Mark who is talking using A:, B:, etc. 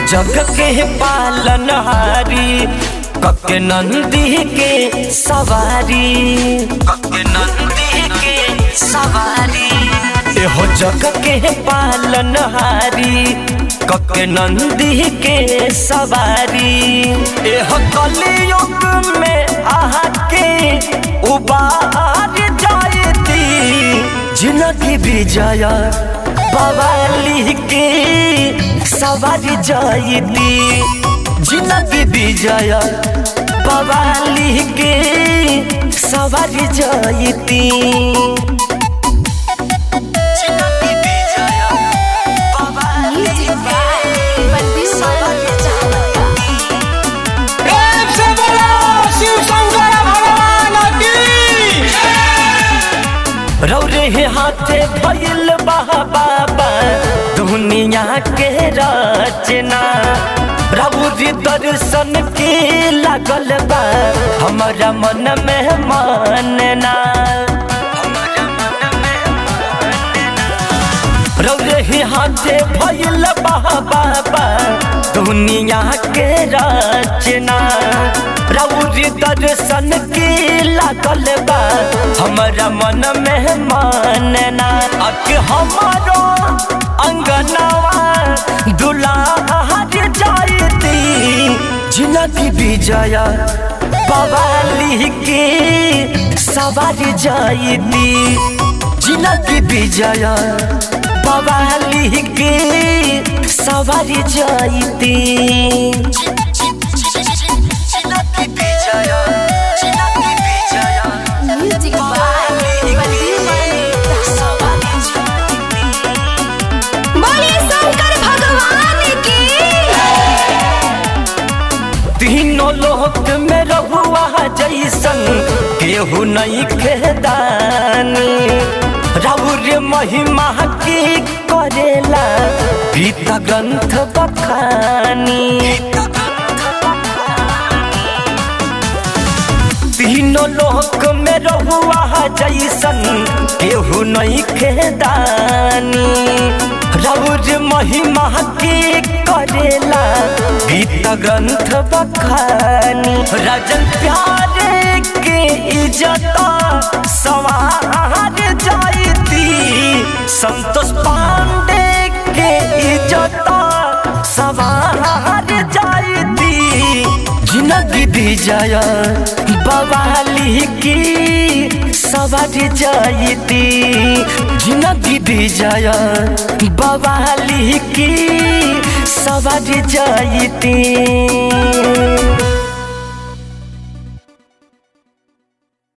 A: जग के पालनहारी कके नंदी के सवारी कके नंदी के सवारी एहो जग के पालनहारी कके नंदी के सवारी एहो कलयुग में आके उबार जायती जिनकी विजय बवाली के सवारी जायती जिनकी विजय बवाली के सवारी जायती जिनकी विजय बवाली के सवारी जायती
B: प्रेम से बोलो शिव शंकर भगवान की
A: रौरे हाथे भइल बाबा दुनिया के रचना प्रभु जी दर्शन के लागल बा हमारा मन में मानना रौरे हाथे भइल बाबा दुनिया के रचना प्रभु जी दर्शन के लागल बा हमारा मन में मानना अक हमारो अंगनवा दुलार जायती जिनकी विजय बवाली के सवारी जायती जिनकी विजय बवाली के सवारी जायती जिनकी विजय जिनकी विजय
C: म्यूजिक बाय
A: सवारी जायती
C: बोलिए शंकर भगवान की
A: तीनों लोक में रहुआ जैसन केहू नहीं खेदानी राउर महिमा की करेला गीता ग्रंथ बखानी तीनों लोक में रहुआ जैसन केहू नहीं खेदानी रौर महिमा के करेला गीत ग्रंथ बखानी राजन प्यारे के इज्जत सवार जायती संतोष पांडे के इज्जत सवार जायती जिनगी विजय बवाली की सवारी जायती जिनगी विजय बवाली की सवारी जायती